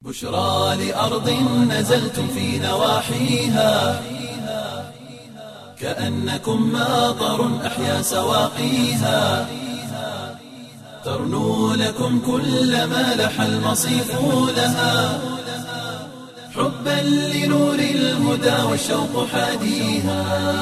بشرى لأرض نزلتم في نواحيها كأنكم ماطر أحيا سواقيها ترنو لكم كل ما لح المصيف لها حبا لنور الهدى والشوق حاديها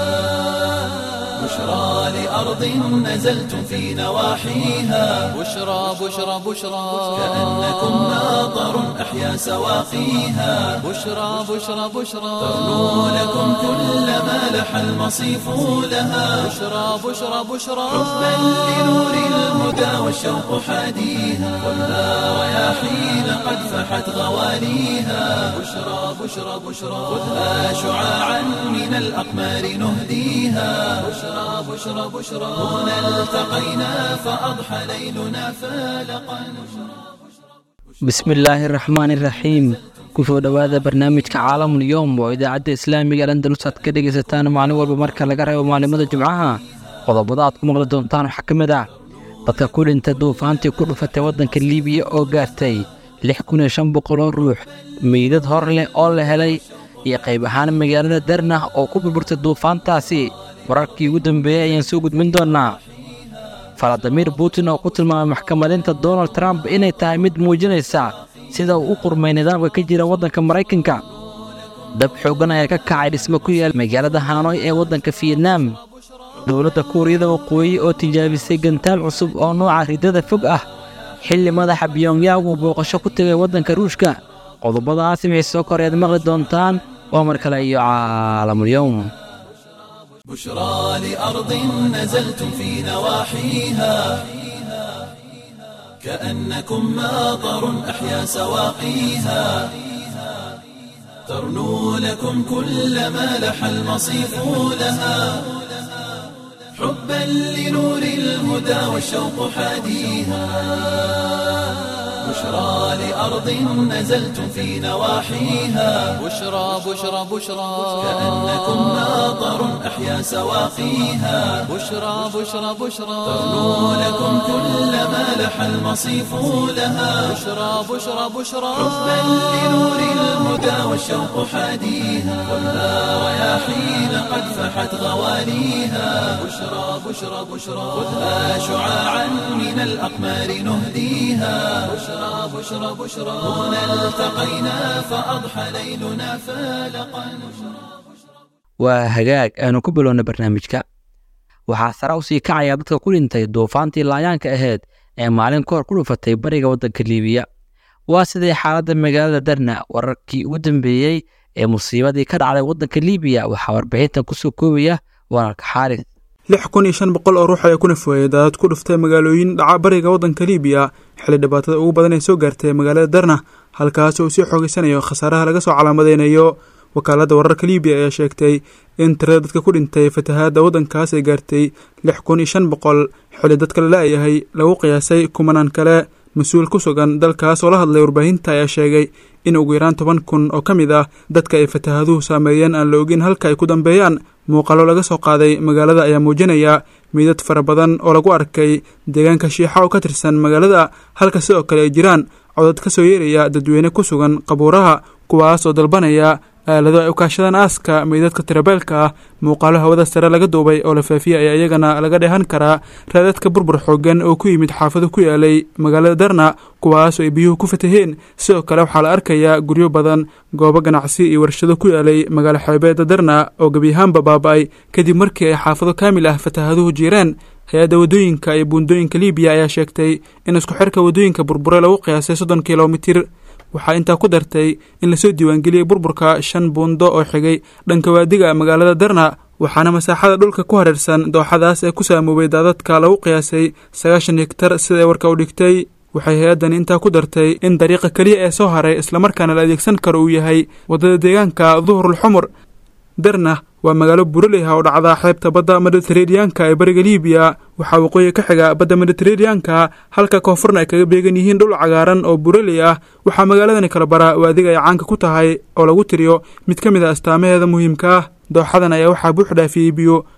بشرى لأرض نزلتم في نواحيها بشرى بشرى بشرى كأنكم ماطر أحيا سواقيها بشرى بشرى بشرى ترنو لكم كل ما لح المصيف لها بشرى بشرى بشرى حبا لنور الهدى والشوق حاديها خذها رياحين قد فحت غواليها بشرى بشرى بشرى خذها شعاعا من الأقمار نهديها بشرى بشرى بشرى هنا التقينا فأضحى ليلنا فالقا bismillaahi raxmaani raxiim kusoo dhowaada barnaamijka caalamul yowm oo idaacadda islaamiga ee andalus aad ka dhegaysataan maalin walba marka laga reebo maalimada jimcaha qodobada aad ku maqli doontaan waxaa ka mid ah dadka ku dhintay duufaantii ku dhufatay waddanka liibiya oo gaartay lix kun iyo shan boqol oo ruux meydad hor leh oo la helay iyo qayb ahaan magaalada darnah oo ku burburtay duufaantaasi wararkii ugu dambeeyey ayaan soo gudbin doonnaa faladimir putin oo ku tilmaamay maxkamadeynta donald trump inay tahay mid muujinaysa sida uu u qurmay nidaamka ka jira waddanka maraykanka dab xooggan ayaa ka kacay dhismo ku yaal magaalada hanoy ee waddanka fiyetnaam dowladda kuuriyada waqooyi oo tijaabisay gantaal cusub oo nooca ridada fog ah xilli madaxa biyongyang uu booqasho ku tegay waddanka ruushka qodobadaasi wixii soo koray aad maqli doontaan waa mar kale iyo caalamulyowm بشرى لأرض نزلتم في نواحيها كأنكم ماطر أحيا سواقيها ترنو لكم كل ما لح المصيف لها حبا لنور الهدى والشوق حاديها بشرى لأرض نزلتم في نواحيها بشرى بشرى بشرى كأنكم ماطر أحيا سواقيها بشرى بشرى بشرى ترنو لكم كل ما لح المصيف لها بشرى بشرى بشرى حبا لنور الهدى والشوق حاديها خذها رياحين قد فحت غواليها بشرى بشرى بشرى خذها شعاعا من الأقمار نهديها بشرى بشرى بشرى هنا التقينا فأضحى ليلنا فالقا waa hagaag aanu ku bilowna barnaamijka waxaa sare u sii kacaya dadka ku dhintay duufaantii laayaanka ahayd ee maalin ka hor ku dhufatay bariga waddanka liibiya waa sidii xaaladda magaalada darna wararkii ugu dambeeyey ee musiibadii ka dhacday waddanka liibiya waxaa warbixintan kusoo koobaya walaalka xaaris lix kun iyo shan boqol oo ruux ayaa ku nafweeyey daadad ku dhuftay magaalooyin dhaca bariga waddanka liibiya xilli dhibaatada ugu badan ee soo gaartay magaalada darna halkaas oo sii xoogeysanayo khasaaraha laga soo calaamadeynayo wakaaladda wararka liibiya ayaa sheegtay in tirada dadka ku dhintay fatahaadda waddankaas ay gaartay lix kun iyo shan boqol xilli dadka la la-yahay lagu qiyaasay kumanaan kale mas-uul ku sugan dalkaas oo la hadlay warbaahinta ayaa sheegay in ugu yaraan toban kun oo ka mid ah dadka ay fatahaaduhu saameeyeen aan la ogin halka ay ku dambeeyaan muuqaalo laga soo qaaday magaalada ayaa muujinaya meydad fara badan oo lagu arkay deegaanka shiixa oo ka tirsan magaalada halka sidoo kale ay jiraan codad ka soo yeeraya dadweyne ku sugan qabuuraha kuwaas oo dalbanaya aalado ay u kaashadaan aaska meydadka tirabeelka ah muuqaalo hawada sare laga duubay oo la faafiyay ayaa iyagana laga dheehan karaa raadadka burbur xoogan oo ku yimid xaafado ku yaalay magaalada darna kuwaas oo ay biyuhu ku fataheen sidoo kale waxaa la arkayaa guryo badan goobo ganacsi iyo warshado ku yaalay magaalo xeebeeda darna oo gebiyahaanba baaba-ay kadib markii ay xaafado kaamil ah fatahaduhu jiireen hay-adda waddooyinka iyo buundooyinka liibiya ayaa sheegtay in isku xirka waddooyinka burbure lagu qiyaasay soddon kilomitir waxaa intaa ku dartay in lasoo diiwaangeliyey burburka shan buundo oo xigay dhanka waadiga magaalada darna waxaana masaaxada dhulka ku hareersan dooxadaas ee ku saamoobay daadadka lagu qiyaasay sagaashan higtar sida ay warka u dhigtay waxay hay-addani intaa ku dartay in dariiqa keliya ee soo haray islamarkaana la adeegsan karo uu yahay waddada deegaanka duhrul xumur darna waa magaalo buraleyha oo dhacda xeebta badda mediteraneanka ee bariga liibiya waxaa waqooyi ka xiga badda mediteraneanka halka koonfurna ay kaga beegan yihiin dhul cagaaran oo buraley ah waxaa magaaladani kala bara waadiga ay caanka ku tahay oo lagu tiriyo mid ka mid a astaamaheeda muhiimka ah dooxadan ayaa waxaa buux dhaafiyey biyo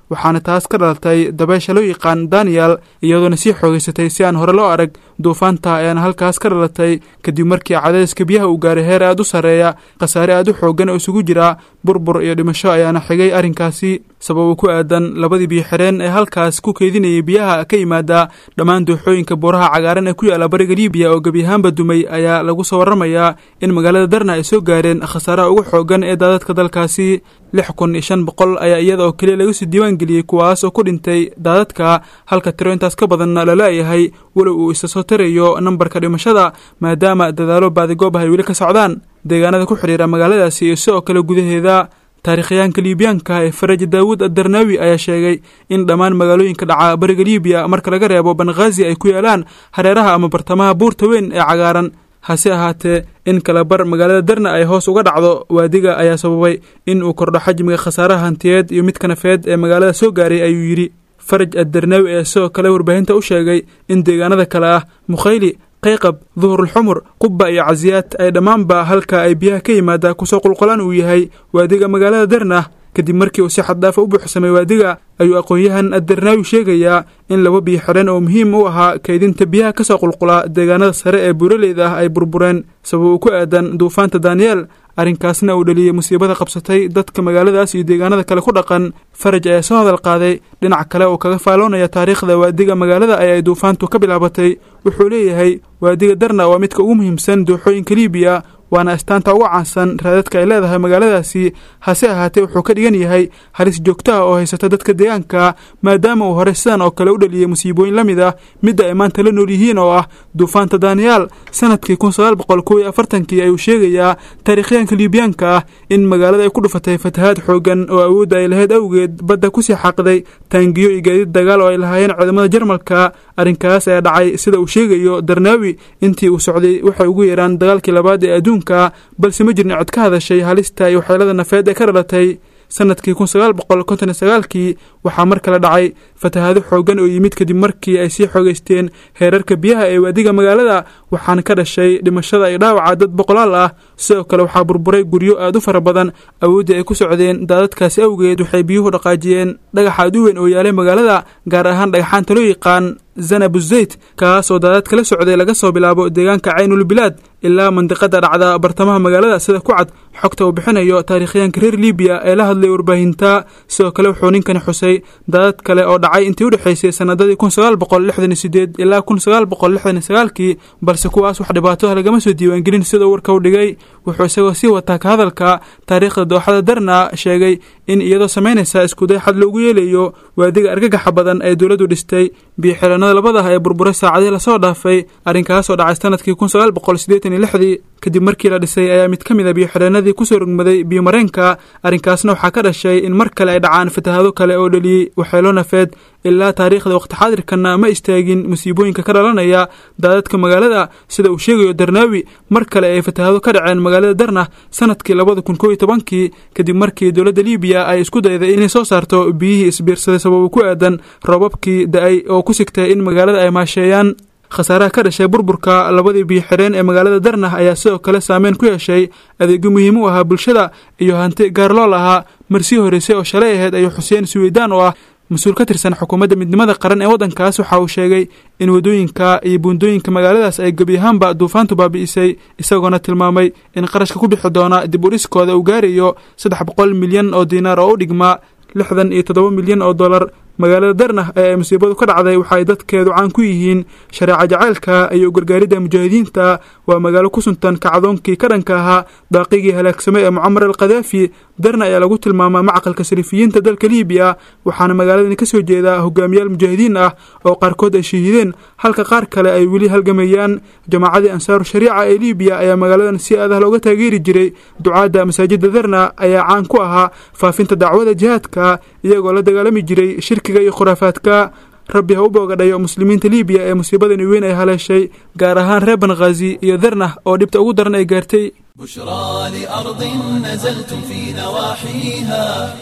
waxaana taas ka dhalatay dabeesha loo yaqaan daniel iyadoona sii xoogeysatay si aan hore loo arag duufaanta ayaana halkaas ka dhalatay kadib markii cadaadiska biyaha uu gaaray heer aad u sarreeya khasaare aad u xooggan oo isugu jira burbur iyo dhimasho ayaana xigay arrinkaasi sababo ku aadan labadii biyo xireen ee halkaas ku keydinayay biyaha ka yimaada dhammaan dooxooyinka buuraha cagaaran ee ku yaalla bariga libiya oo gebi ahaanba dumay ayaa lagu soo warramayaa in magaalada darna ay soo gaareen khasaaraha ugu xooggan ee daadadka dalkaasi lix kun iyo shan boqol ayaa iyada oo keliya laga soo diiwaan geliyey kuwaas oo ku dhintay daadadka halka tiro intaas ka badanna laleeyahay walow uu isa soo tarayo nambarka dhimashada maadaama dadaalo baadigoob ah ay weli ka socdaan deegaanada ku xidhiira magaaladaasi iyo sidoo kale gudaheeda taarikhyahanka liibiyaanka ee faraj daawud addarnaawi ayaa sheegay in dhammaan magaalooyinka dhaca bariga liibiya marka laga reebo banghaazi ay ku yaalaan hareeraha ama bartamaha buurta weyn ee cagaaran hase ahaatee in kala bar magaalada darna ay hoos uga dhacdo waadiga ayaa sababay in uu kordho xajmiga khasaaraha hantiyeed iyo mid kanafeed ee magaalada soo gaaray ayuu yidhi faraj addarnaawi ee sidoo kale warbaahinta u sheegay in deegaanada kale ah mukhayli qayqab duhurulxumur qubba iyo casiyaad ay dhammaanba halka ay biyaha ka yimaada kusoo qulqulaan uu yahay waadiga magaalada darna kadib markii uu si xaddaafa u buuxsamay waadiga ayuu aqoon-yahan addarnaawi sheegayaa in laba biyo xidhan oo muhiim u ahaa kaydinta biyaha ka soo qulqula deegaanada sare ee buuraleyda ah ay burbureen sabab uu ku aadan duufaanta daniyeel arrinkaasna uu dhaliyey musiibada qabsatay dadka magaaladaas iyo deegaanada kale ku dhaqan faraj ayaa soo hadal qaaday dhinac kale oo kaga faaloonaya taariikhda waadiga magaalada ay ay duufaantu ka bilaabatay wuxuu leeyahay waadiga darna waa midka ugu muhiimsan dooxooyinka liibiya waana astaanta uga caansan raadadka ay leedahay magaaladaasi hase ahaatee wuxuu ka dhigan yahay halis joogto ah oo haysata dadka deegaanka maadaama uu hore sidan oo kale u dhaliyey musiibooyin la mid ah midda ay maanta la nool yihiin oo ah duufaanta daniyaal sanadkii kun sagaal boqol kow iyo afartankii ayuu sheegayaa taariikhyaanka liibiyaanka ah in magaalada ay ku dhufatay fatahaad xoogan oo awoodda ay lahayd awgeed badda kusii xaaqday taangiyo iyo gaadiid dagaal oo ay lahaayeen ciidamada jarmalka arrinkaas ayaa dhacay sida uu sheegayo darnaawi intii uu socday waxay ugu yeeraan dagaalkii labaad ee adduunka balse ma jirna cod ka hadashay halista iyo waxyeelada nafeed ee ka dhalatay sanadkii kun sagaal boqol konton iyo sagaalkii waxaa mar kale dhacay fatahaado xooggan oo yimid kadib markii ay sii xoogeysteen heerarka biyaha ee waadiga magaalada waxaana ka dhashay dhimashada iyo dhaawaca dad boqolaal ah sidoo kale waxaa burburay guryo aad u fara badan awooddii ay ku socdeen daadadkaasi awgeed waxay biyuhu dhaqaajiyeen dhagax aad u weyn oo yaalay magaalada gaar ahaan dhagaxaanta loo yaqaan zanabuzeyt kaas oo daadad kala socday laga soo bilaabo deegaanka caynulbilaad ilaa mandiqada dhacda bartamaha magaalada sida ku cad xogta uu bixinayo taariikhyaanka reer libiya ee la hadlay warbaahinta sidoo kale wuxuu ninkani xusay daadad kale oo dhacay intii u dhexaysay sanadadii kun sagaal boqol lixdan iyo sideed ilaa kun sagaal boqol lixdan iyo sagaalkii balse kuwaas wax dhibaato ah lagama soo diiwaangelin sida warka u dhigay wuxuu isagoo sii wataa ka hadalka taariikhda dooxada darna sheegay in iyadoo samaynaysa iskuday xad loogu yeelayo waadiga argagaxa badan ee dowladdu dhistay biyoxiranada labada ah ee burburay saacadihii lasoo dhaafay arrinkaas oo dhacay sanadkii kun sagaal boqol siddeetan iyo lixdii kadib markii la dhisay ayaa mid ka mid a biyoxireenadii kusoo rogmaday biyomareenka arrinkaasna waxaa ka dhashay in mar kale ay dhacaan fatahaado kale oo dhaliyey waxyeelo nafeed ilaa taariikhda waqti xaadirkana ma istaagin musiibooyinka ka dhalanaya daadadka magaalada sida uu sheegayo darnaawi mar kale ay fatahaado ka dhaceen magaalada darna sanadkii labada kun koo iyo tobankii kadib markii dowladda liibiya ay isku dayday inay soo saarto biyihii isbiirsaday sababo ku aadan roobabkii da-ay oo ku sigtay in magaalada ay maasheeyaan khasaaraha ka dhashay burburka labadii biyo xireen ee magaalada darnah ayaa sidoo kale saameyn ku yeeshay adeegyo muhiim u ahaa bulshada iyo hanti gaar loo lahaa marsii horreysay oo shalay ahayd ayuu xuseen suweydaan oo ah mas-uul ka tirsan xukuumadda midnimada qaran ee waddankaas waxa uu sheegay in waddooyinka iyo buundooyinka magaaladaas ay gebi ahaanba duufaantu baabi'isay isagoona tilmaamay in qarashka ku bixi doona dib u dhiskooda uu gaarayo saddex boqol milyan oo diinaar oo u dhigma lixdan iyo toddoba milyan oo dollar magaalada darnah ee ay musiibadu ka dhacday waxa ay dadkeedu caan ku yihiin shareeca jacaylka iyo gargaaridda mujaahidiinta waa magaalo ku suntan kacdoonkii ka dhanka ahaa daaqigii halaagsamay ee mucamar al khadaafi darna ayaa lagu tilmaamaa macaqalka salifiyiinta dalka liibiya waxaana magaaladani ka soo jeedaa hogaamiyaal mujaahidiin ah oo qaarkood ay shahiideen halka qaar kale ay weli halgamayaan jamaacadii ansaaru shariica ee liibiya ayaa magaaladan si aadah looga taageeri jiray ducaadda masaajidda darna ayaa caan ku ahaa faafinta dacwada jihaadka iyagoo la dagaalami jiray shirkiga iyo khuraafaadka rabbi ha u boogadhayo muslimiinta liibiya ee musiibadani weyn ay haleeshay gaar ahaan reer banghaazi iyo darnah oo dhibta ugu daran ay gaartay بشرى لأرض نزلتم في نواحيها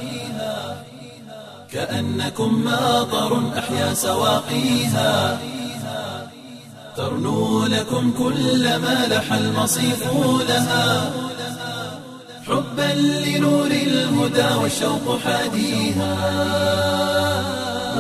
كأنكم ماطر أحيا سواقيها ترنو لكم كل ما لح المصيف لها حبا لنور الهدى والشوق حاديها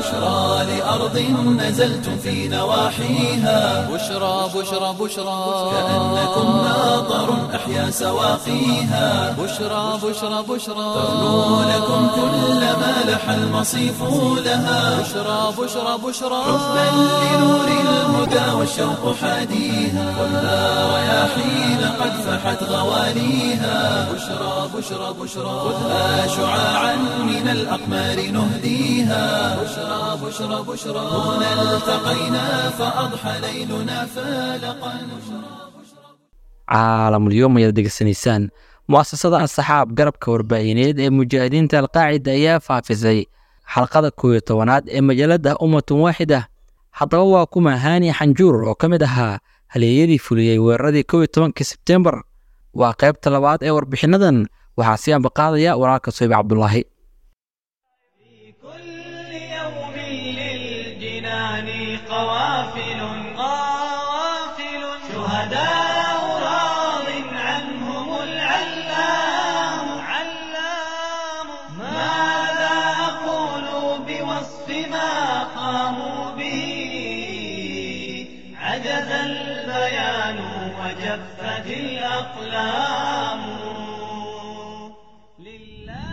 بشرى لأرض نزلتم في نواحيها بشرى بشرى بشرى كأنكم ماطر أحيا سواقيها بشرى بشرى بشرى تغنو لكم كل ما لح المصيف لها بشرى بشرى بشرى حبا لنور الهدى والشوق حاديها خذها رياحين قد فحت غواليها بشرى بشرى بشرى خذها شعاعا من الأقمار نهديها بشرى بشرى بشرى هنا التقينا فأضحى ليلنا فالقا caalamulyoom ayaad degeysanaysaan mu'asasada asxaab garabka warbaahineed ee mujaahidiinta alqaacida ayaa faafisay xalqada koow iyo tobanaad ee majaalada ummatun waaxida haddaba waa kuma haani xanjuur oo ka mid ahaa haleeyadii fuliyey weeraradii kow iyo tobankii sebtembar waa qaybta labaad ee warbixinnadan waxaa sii ambaqaadaya walaalka soyib cabdulaahi كل يوم للجنان قوافل قوافل شهداء راض عنهم العلام علام ماذا أقول بوصف ما قاموا به عجز البيان وجفت الأقلام لله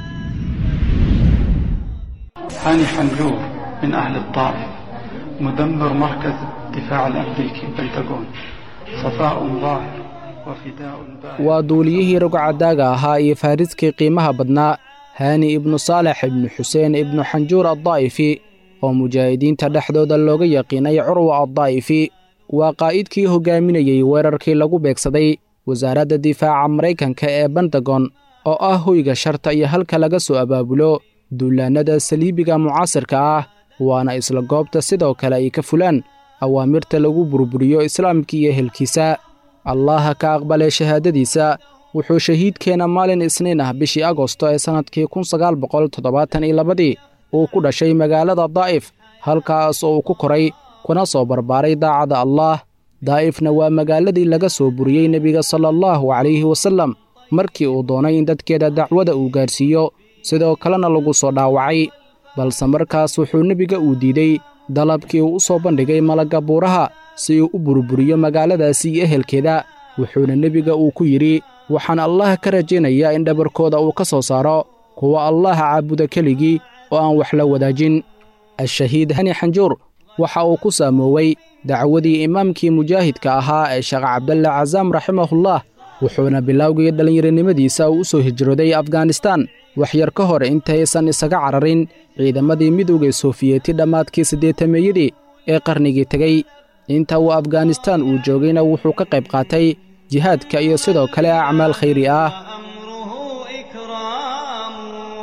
هاني حنجور من أهل الطائف مدمر مركز الدفاع الأمريكي بنتاغون صفاء ظاهر وفداء باهر waa duuliyihii rogcadaaga ahaa iyo faariskii qiimaha badnaa haani ibnu saalex ibnu xuseen ibnu xanjuur addaa'ifi oo mujaahidiinta dhexdooda looga yaqiinay curwa addaa'ifi waa qaa'idkii hogaaminayey weerarkii lagu beegsaday wasaaradda difaaca maraykanka ee bentagon oo ah hoyga sharta iyo halka laga soo abaabulo duulaannada saliibiga mucaasirka ah waana isla goobta sidoo kale ay ka fulaan awaamirta lagu burburiyo islaamka iyo helkiisa allaha ka aqbalay shahaadadiisa wuxuu shahiidkeena maalin isniin ah bishii agosto ee sannadkii kun sagaal boqol toddobaatan iyo labadii uu ku dhashay magaalada daa'if halkaas oo uu ku koray kuna soo barbaaray daacadda allaah daa'ifna waa magaaladii laga soo buriyey nebiga sala allahu calayhi wasallam markii uu doonay in dadkeeda dacwada uu gaarsiiyo sidoo kalena lagu soo dhaawacay balse markaas wuxuu nebiga uu diidey dalabkii uu u soo bandhigay malagga buuraha si uu u burburiyo magaaladaasi iyo ehelkeeda wuxuuna nebiga uu ku yidhi waxaan allah ka rajaynayaa in dhabarkooda uu ka soo saaro kuwa allaha caabuda keligii oo aan wax la wadaajin al-shahiid hani xanjuur waxa uu ku saamoowey dacwadii imaamkii mujaahidka ahaa ee sheekh cabdalle casaam raximahullah wuxuuna bilowgii dhallinyaronimadiisa uu u soo hijrooday afganistan wax yar ka hor intaysan isaga cararin ciidamadii midowga sofiyeeti dhammaadkii siddeetameeyadii ee qarnigii tegey inta uu afganistan uu joogayna wuxuu ka qayb qaatay jihaadka iyo sidoo kale acmaal khayri ah أمره إكرام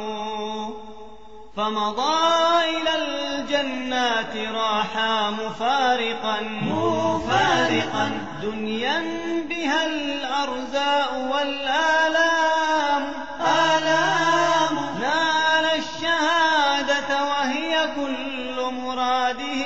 فمضى إلى الجنات راحا مفارقا مفارقا دنيا بها الأرزاء والآلام آلام نال الشهادة وهي كل مراده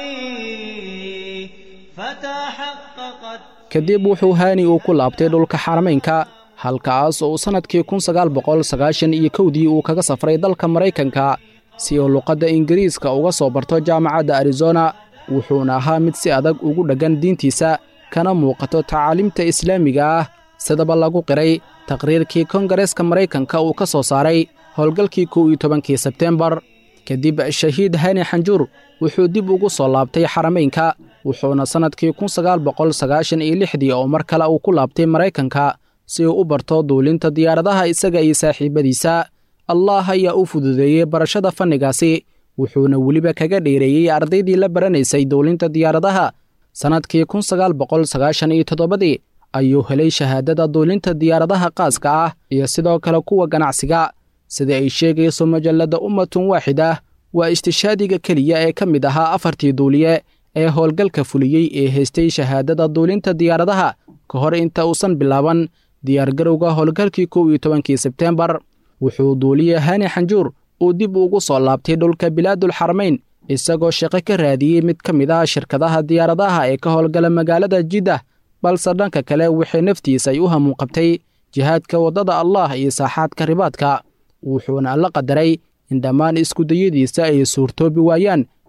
فتحققت kadib wuxuu haani uu ku laabtay dhulka xaramaynka halkaas oo uu sannadkii kun sagaal boqol sagaashan iyo kowdii uu kaga safray dalka maraykanka si uu luqadda ingiriiska uga soo barto jaamacadda arizona wuxuuna ahaa mid si adag ugu dheggan diintiisa kana muuqato tacaaliimta islaamiga ah sidaba lagu qiray taqriirkii kongareeska maraykanka uu ka soo saaray howlgalkii kow iyo tobankii sebteembar kadib shahiid hani xanjuur wuxuu dib ugu soo laabtay xaramaynka wuxuuna sannadkii kun sagaal boqol sagaashan iyo lixdii oo mar kale uu ku laabtay maraykanka si uu u barto duulinta diyaaradaha isaga iyo saaxiibbadiisa allah ayaa u fududeeyey barashada fannigaasi wuxuuna weliba kaga dheereeyey ardaydii la baranaysay duulinta diyaaradaha sannadkii kun sagaal boqol sagaashan iyo toddobadii ayuu helay shahaadada duulinta diyaaradaha qaaska ah iyo sidoo kale kuwa ganacsiga sida ay sheegayso majalladda ummatun waaxida waa istishaadiga keliya ee ka mid ahaa afartii duuliye ee howlgalka fuliyey ee haystay shahaadada duulinta diyaaradaha ka hor inta uusan bilaaban diyaargarowga howlgalkii kow iyo tobankii sebteembar wuxuu duuliye hani xanjuur uu dib ugu soo laabtay dhulka bilaadulxaramayn isagoo shaqo ka raadiyey mid ka mid ah shirkadaha diyaaradaha ee ka howlgala magaalada jiddah balse dhanka kale waxay naftiisa ay u hamuun qabtay jihaadka waddada allah iyo saaxaadka ribaadka wuxuuna alla qadaray in dhammaan iskudayadiisa ay suurtoobi waayaan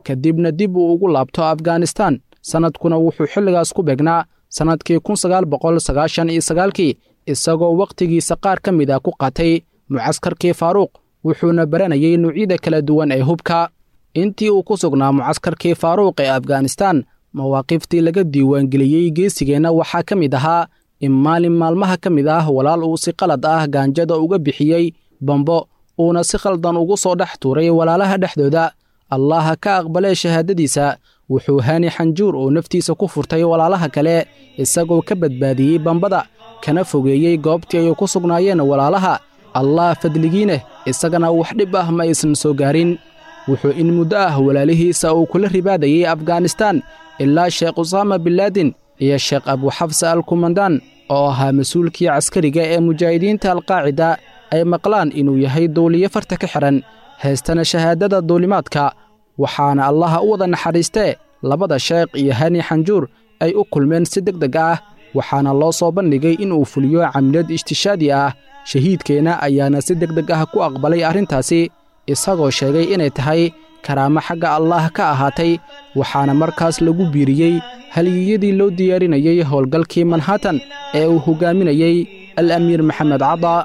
kadibna dib uu ugu laabto afghanistan sannadkuna wuxuu xilligaas ku beegnaa sannadkii kun sagaal boqol sagaashan iyo sagaalkii isagoo wakhtigiisa qaar ka mid ah ku qaatay mucaskarkii faaruuq wuxuuna baranayay nuucyada kala duwan ee hubka intii uu ku sugnaa mucaskarkii faaruuq ee afghanistan mawaaqiftii laga diiwaangeliyey geesigeenna waxaa ka mid ahaa in maalin maalmaha ka mid ah walaal uu si qalad ah gaanjada uga bixiyey bambo uuna si khaldan ugu soo dhex tuuray walaalaha dhexdooda allaha ka aqbalee shahaadadiisa wuxuu hani xanjuur oo naftiisa ku furtay walaalaha kale isagoo ka badbaadiyey bambada kana fogeeyey goobtii ay ku sugnaayeen walaalaha allah fadligiineh isagana wax dhib ah ma aysan soo gaarin wuxuu in muddo ah walaalihiisa uu kula ribaadayey afghanistan ilaa sheekh usaama binlaadin iyo sheekh abuxafsa al kumandaan oo ahaa mas-uulkii caskariga ee mujaahidiinta alqaacida ay maqlaan inuu yahay duuliyo farta ka xidhan heestana shahaadada duulimaadka waxaana allaha u wada naxariistee labada sheekh iyo hani xanjuur ay u kulmeen si deg deg ah waxaana loo soo bandhigay inuu fuliyo camilad ishtishaadi ah shahiidkeenna ayaana si deg deg ah ku aqbalay arrintaasi isagoo sheegay inay tahay karaamo xagga allaah ka ahaatay waxaana markaas lagu biiriyey halyiyadii loo diyaarinayey howlgalkii manhattan ee uu hoggaaminayey al amiir maxamed cada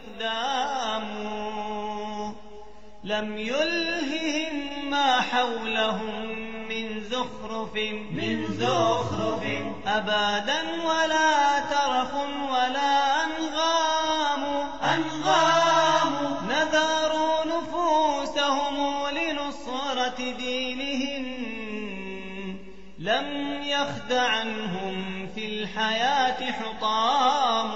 لم يلههم ما حولهم من زخرف من زخرف أبدا ولا ترف ولا أنغام أنغام نذروا نفوسهم لنصرة دينهم لم يخد عنهم في الحياة حطام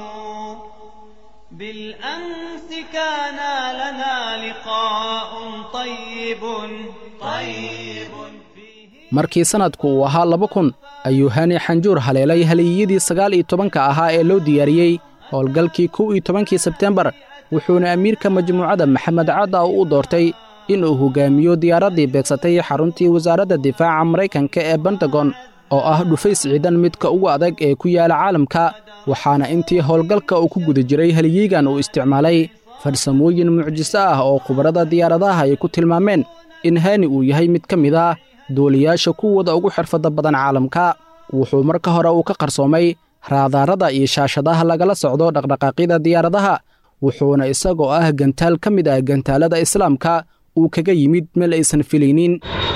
بالأمس كان لنا لقاء طيب طيب markii sannadku uu ahaa laba kun ayuu hani xanjuur haleelay haliyadii sagaal iyo tobanka ahaa ee loo diyaariyey howlgalkii kow iyo tobankii sebtembar wuxuuna amiirka majmuucadda maxamed cadda u doortay inuu hoggaamiyo diyaaraddii beegsatay xaruntii wasaaradda difaaca maraykanka ee bentagon oo ah dhufays ciidan midka ugu adag ee ku yaala caalamka waxaana intii howlgalka uu ku guda jiray haliyeygan uu isticmaalay farsamooyin mucjiso ah oo khubarada diyaaradaha ay ku tilmaameen in hani uu yahay mid ka mid ah duuliyaasha kuwooda ugu xirfadda badan caalamka wuxuu marka hore uu ka qarsoomay raadaarada iyo shaashadaha lagala socdo dhaqdhaqaaqyada diyaaradaha wuxuuna isagoo ah gantaal ka mid ah gantaalada islaamka uu kaga yimid meel aysan filaynin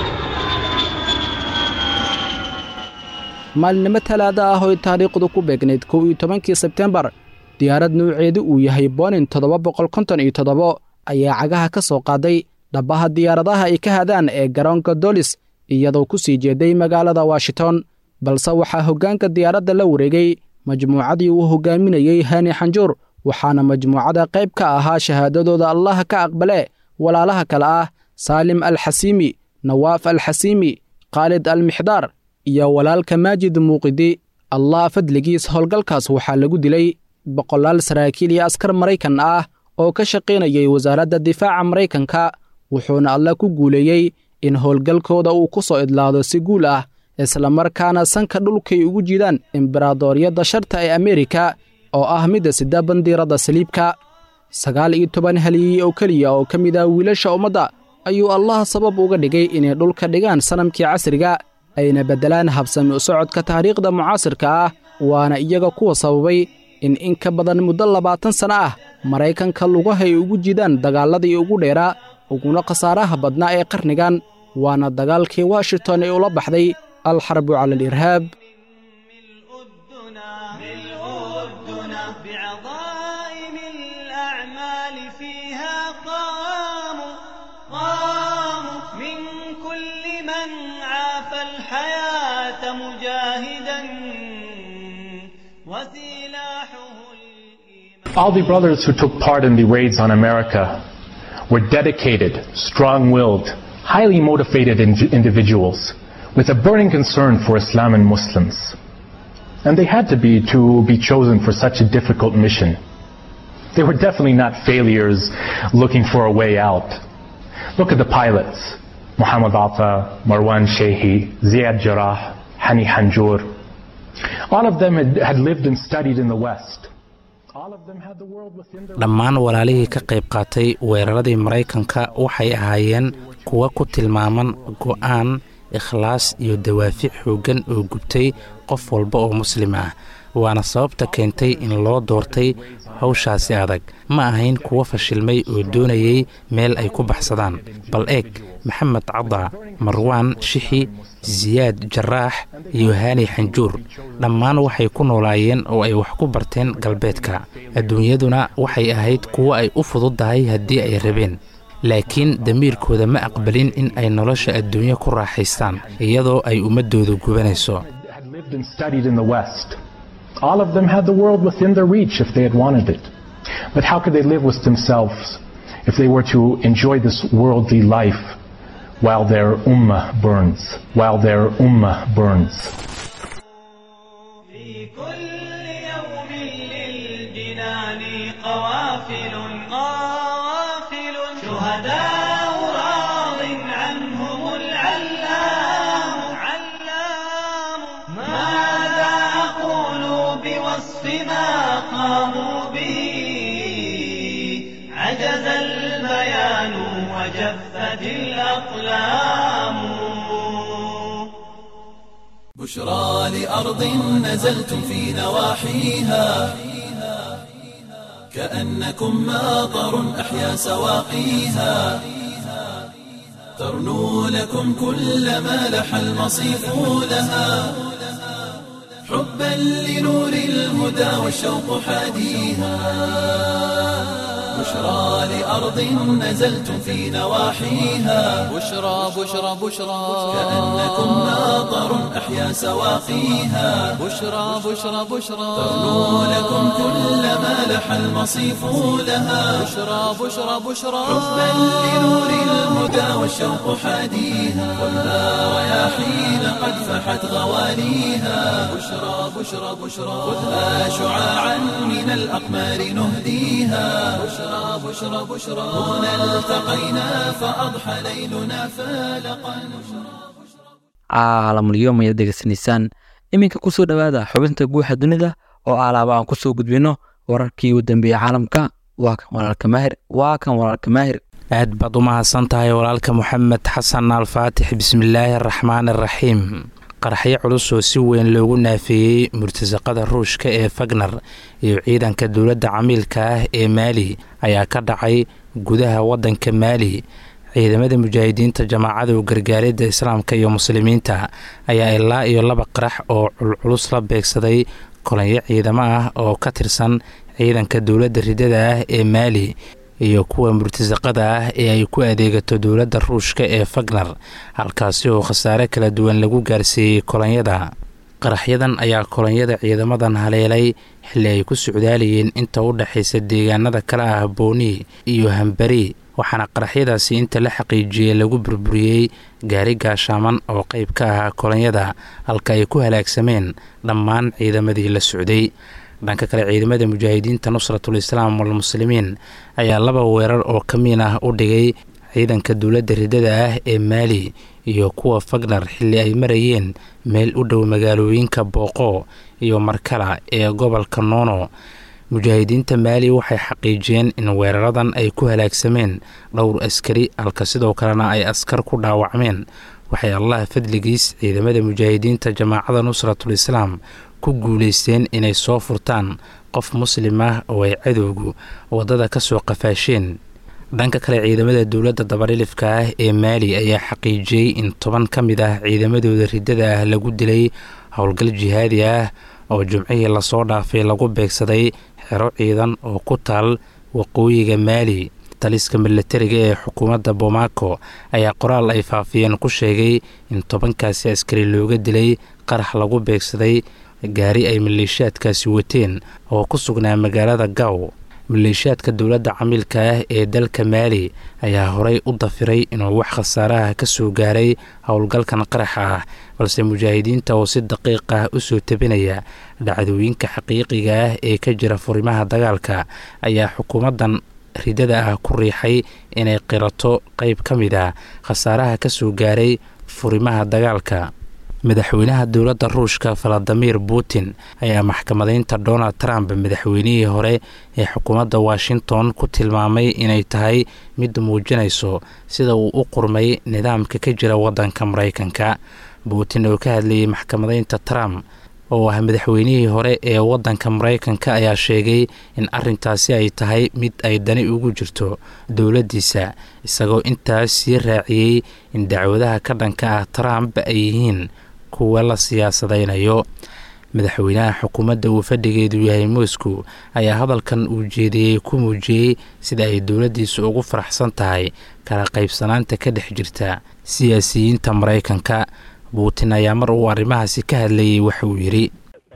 maalinimo talaada ah oy taariikhdu ku beegnayd kow iyo tobankii sebtembar diyaarad nuuceedu uu yahay bonin toddoba boqol konton iyo toddobo ayaa cagaha ka soo qaaday dhabbaha diyaaradaha ay ka hadaan ee garoonka dolis iyadoo ku sii jeeday magaalada washington balse waxaa hoggaanka diyaaradda la wareegay majmuucadii uu hoggaaminayey hani xanjuur waxaana majmuucada qayb ka ahaa shahaadadooda allaha ka aqbale walaalaha kale ah saalim alxasiimi nawaaf alxasiimi khaalid almixdaar iyo walaalka maajid muuqidi allah fadligiis howlgalkaas waxaa lagu dilay boqolaal saraakiil iyo askar maraykan ah oo ka shaqaynayay wasaaradda difaaca maraykanka wuxuuna alla ku guuleeyey in howlgalkooda uu ku soo idlaado si guul ah islamarkaana sanka dhulkay ugu jidaan imbaraadooryadda sharta ee ameerika oo ah midda sida bandiiradda saliibka sagaal iyo toban haliyey oo keliya oo ka mid ah wiilasha ummadda ayuu allah sabab uga dhigay inay dhulka dhigaan sanamkii casriga ayna beddelaan habsami u socodka taariikhda mucaasirka ah waana iyaga kuwa sababay in in ka badan muddo labaatan sanno ah maraykanka lugahay ugu jidaan dagaalladii ugu dheeraa uguna khasaaraha badnaa ee qarnigan waana dagaalkii washington ee ula baxday alxarbu cala alirhaab بعظائم الأعمال فيها قاموا قاموا من كل من عافى الحياة مجاهدا وسلاحه All the brothers who took part in the raids on America were dedicated, strong-willed, highly motivated in- individuals with a burning concern for Islam and Muslims. And they had to be to be chosen for such a difficult mission. They were definitely not failures looking for a way out. Look at the pilots. Muhammad Atta, Marwan Shehi, Ziad Jarrah, Hani Hanjour. All of them had, had lived and studied in the West. All of them had the world within their dhammaan walaalihii ka qayb qaatay weeraradii maraykanka waxay ahaayeen kuwa ku tilmaaman go'aan ikhlaas iyo dawaafic xooggan oo gubtay qof walba oo muslim ah waana sababta keentay in loo doortay hawshaasi adag ma ahayn kuwo fashilmay oo doonayay meel ay ku baxsadaan bal eeg maxamed caddaa marwaan shixi siyaad jaraax iyo haani xanjuur dhammaan waxay ku noolaayeen oo ay wax ku barteen galbeedka adduunyaduna waxay ahayd kuwo ay u fududdahay haddii ay rabeen laakiin damiirkooda ma aqbalin in ay nolosha adduunyo ku raaxaystaan iyadoo ay ummaddooda gubanayso All of them had the world within their reach if they had wanted it. But how could they live with themselves if they were to enjoy this worldly life while their ummah burns? While their ummah burns. في كل يوم للجنان قوافل قوافل شهداء راض عنهم العلام علام ماذا أقول بوصف ما قاموا به عجز البيان وجفت الأقلام بشرى لأرض نزلتم في نواحيها كأنكم ماطر أحيا سواقيها ترنو لكم كل ما لح المصيف لها حبا لنور الهدى والشوق حاديها بشرى لأرض نزلتم في نواحيها بشرى بشرى بشرى كأنكم ماطر أحيا سواقيها بشرى بشرى بشرى ترنو لكم كل ما لح المصيف لها بشرى بشرى بشرى حبا لنور الهدى والشوق حاديها خذها رياحين قد فحت غواليها بشرى بشرى بشرى خذها شعاعا من الأقمار نهديها بشرى بشرى بشرى هنا التقينا فأضحى ليلنا فالقا caalamulyoom ayaad degeysanaysaan iminka kusoo dhowaada xubinta guuxa dunida oo alaaba aan kusoo gudbino wararkii u dambeeyey caalamka waa kan walaalka maahir waa kan walaalka maahir aad baad u mahadsan tahay walaalka moxamed xasan alfaatix bismillaahi araxmaan araxiim qaraxyo culus oo si weyn loogu naafeeyey murtasaqada ruushka ee fagner iyo ciidanka dowladda camiilka ah ee maali ayaa ka dhacay gudaha waddanka maali ciidamada mujaahidiinta jamaacada gargaaridda islaamka iyo muslimiinta ayaa ilaa iyo laba qarax oo culculus la beegsaday kolanyo ciidamo ah oo ka tirsan ciidanka dowladda ridada ah ee maali iyo kuwa murtasaqada ah ee ay ku adeegato dowladda ruushka ee fagner halkaasi oo khasaare kala duwan lagu gaarsiiyey kolonyada qaraxyadan ayaa kolonyada ciidamadan haleelay xilli ay ku socdaalayeen inta u dhexaysa deegaanada kale ah booni iyo hambari waxaana qaraxyadaasi inta la xaqiijiyey lagu burburiyey gaari gaashaaman oo qayb ka ahaa kolonyada halka ay ku halaagsameen dhammaan ciidamadii la socday dhanka kale ciidamada mujaahidiinta nusratul islaam walmuslimiin ayaa laba weerar oo ka miin ah u dhigay ciidanka dowladda ridada ah ee maali iyo kuwa fagner xilli ay marayeen meel u dhow magaalooyinka booqo iyo markala ee gobolka noono mujaahidiinta maali waxay xaqiijiyeen in weeraradan ay ku halaagsameen dhowr askari halka sidoo kalena ay askar ku dhaawacmeen waxay allah fadligiis ciidamada mujaahidiinta jamaacada nusratul islaam ku guulaysteen inay soo furtaan qof muslim ah oo ay cadowgu waddada ka soo qafaasheen dhanka kale ciidamada dowladda dabarilifka ah ee maali ayaa xaqiijiyey in toban ka mid ah ciidamadooda riddada ah lagu dilay howlgal jihaadi ah oo jumcihii lasoo dhaafay lagu beegsaday xero ciidan oo ku taal waqooyiga maali taliska milatariga ee xukuumadda bomaako ayaa qoraal ay faafiyeen ku sheegay in tobankaasi askari looga dilay qarax lagu beegsaday gaari ay maleeshiyaadkaasi wateen oo ku sugnaa magaalada gaw maleeshiyaadka dowladda camiilka ah ee dalka maali ayaa horey u dafiray inuu wax khasaaraha ka soo gaaray howlgalkan qaraxa ah balse mujaahidiinta oo si daqiiq ah u soo tabinaya dhacdooyinka xaqiiqiga ah ee ka jira furimaha dagaalka ayaa xukuumaddan ridada ah ku riixay inay qirato qayb ka mid ah khasaaraha ka soo gaaray furimaha dagaalka madaxweynaha dowladda ruushka valadimir putin ayaa maxkamadaynta donald trump madaxweynihii hore ee xukuumadda washington ku tilmaamay inay tahay mid muujinayso sida uu u qurmay nidaamka ka jira waddanka maraykanka putin oo ka hadlayay maxkamadaynta trump oo ah madaxweynihii hore ee waddanka maraykanka ayaa sheegay in arrintaasi ay tahay mid ay dani ugu jirto dowladdiisa isagoo intaas sii raaciyey in dacwadaha ka dhanka ah trump ay yihiin kuwa la siyaasadaynayo madaxweynaha xukuumadda uu fadhigeedu yahay moscow ayaa hadalkan uu jeediyey ku muujiyey sida ay dowladdiisu ugu faraxsan tahay kala qaybsanaanta ka dhex jirta siyaasiyiinta maraykanka putin ayaa mar uu arrimahaasi ka hadlayay waxa uu yidhi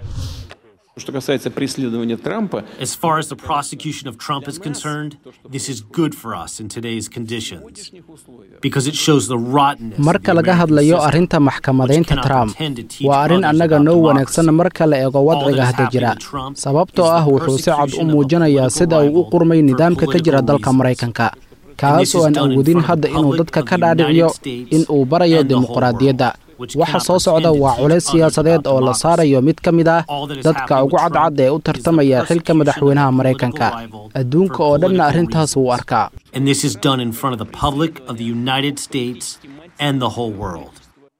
Что касается преследования Трампа, As far as the prosecution of Trump is concerned, this is good for us in today's conditions because it shows the rottenness. of marka the laga American hadlayo system, arrinta which maxkamadaynta cannot trump pretend to teach waa arrin others annaga about noo democracy. wanaagsan marka la eego All wadciga that is hadda jira happening to Trump sababtoo is ah the wuxuu si cad u persecution of a muujinayaa political sida uu u rival qurmay for nidaamka ka jira political dalka reasons. maraykanka And kaas this oo is aan done in awoodin front of hadda the inuu public dadka of ka the United dhaadhiciyo States in uu barayo and the whole dimuqraadiyadda world, which waxa cannot soo socda pretend to waa teach culays others siyaasadeed about oo la democracy. saarayo mid ka mid ah All that is dadka happening ugu with cadcad Trump ee u is the tartamaya xilka persecution of madaxweynaha a political maraykanka rival adduunka for oo dhanna political arrintaas wuu reasons. arkaa And this is done in front of the public of the United States and the whole world.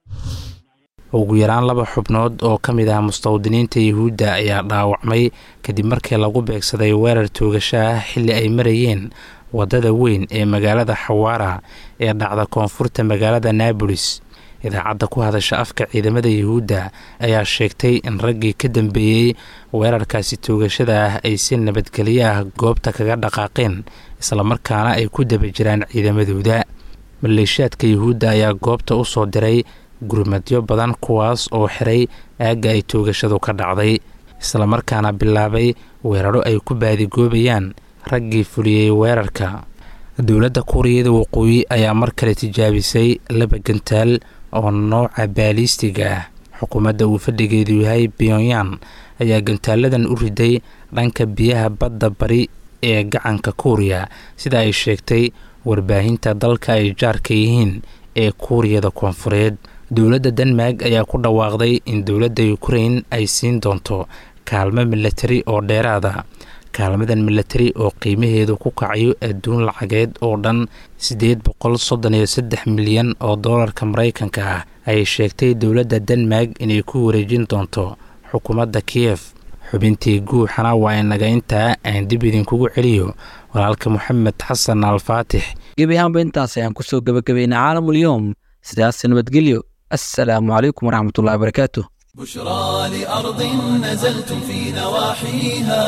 ugu yaraan laba xubnood oo ka mid ah mustawdiniinta yuhuudda ayaa dhaawacmay kadib markii lagu beegsaday weerar toogasho ah xilli ay marayeen waddada weyn ee magaalada xawaara ee dhacda koonfurta magaalada naabolis idaacadda ku hadasha afka ciidamada yuhuudda ayaa sheegtay in raggii ka dambeeyey weerarkaasi toogashada ah ay si nabadgelyo ah goobta kaga dhaqaaqeen islamarkaana ay ku daba jiraan ciidamadooda maleeshiyaadka yuhuudda ayaa goobta u soo diray gurmadyo badan kuwaas oo xiray aagga ay toogashadu ka dhacday islamarkaana bilaabay weeraro ay ku baadigoobayaan raggii fuliyey weerarka dowladda kuuriyada waqooyi ayaa mar kale tijaabisay laba gantaal oo nooca baaliistiga ah xukuumadda uu fadhigeedu yahay pyonyan ayaa gantaaladan u riday dhanka biyaha badda bari ee gacanka kuuriya sida ay sheegtay warbaahinta dalka ay jaarka yihiin ee kuuriyada koonfureed dowladda denmark ayaa ku dhawaaqday in dowladda ukrain ay siin doonto kaalmo milatari oo dheeraada kaalmadan milatari oo qiimaheedu ku kacayo adduun lacageed oo dhan siddeed boqol soddon iyo saddex milyan oo doolarka maraykanka ah ayay sheegtay dowladda denmark inay ku wareejin doonto xukuumadda kiyef xubintii guuxana waa inaga intaa aan dib idinkugu celiyo walaalka moxamed xasan alfaatix gebi ahaanba intaas ayaan kusoo gebagabaynay caalamulyoom sidaas nabadgelyo assalaamu calaykum waraxmatullahi wabarakaatu بشرى لأرض نزلتم في نواحيها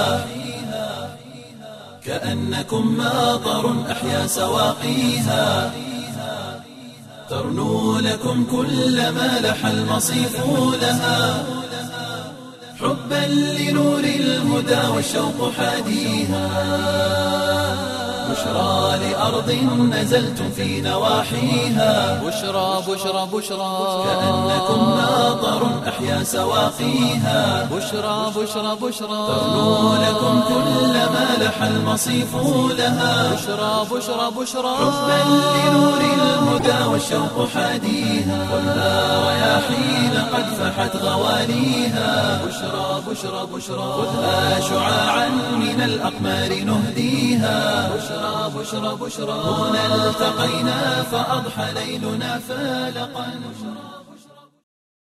كأنكم ماطر أحيا سواقيها ترنو لكم كل ما لح المصيف لها حبا لنور الهدى والشوق حاديها بشرى لأرض نزلتم في نواحيها بشرى بشرى بشرى كأنكم ماطر أحيا سواقيها بشرى بشرى بشرى ترنو لكم كل ما لح المصيف لها بشرى بشرى بشرى حبا لنور الهدى والشوق حاديها والنار رياحين قد فحت غواليها بشرى بشرى بشرى خذها شعاعا من الأقمار نهديها بشرى بشرى بشرى هنا التقينا فأضحى ليلنا فالقا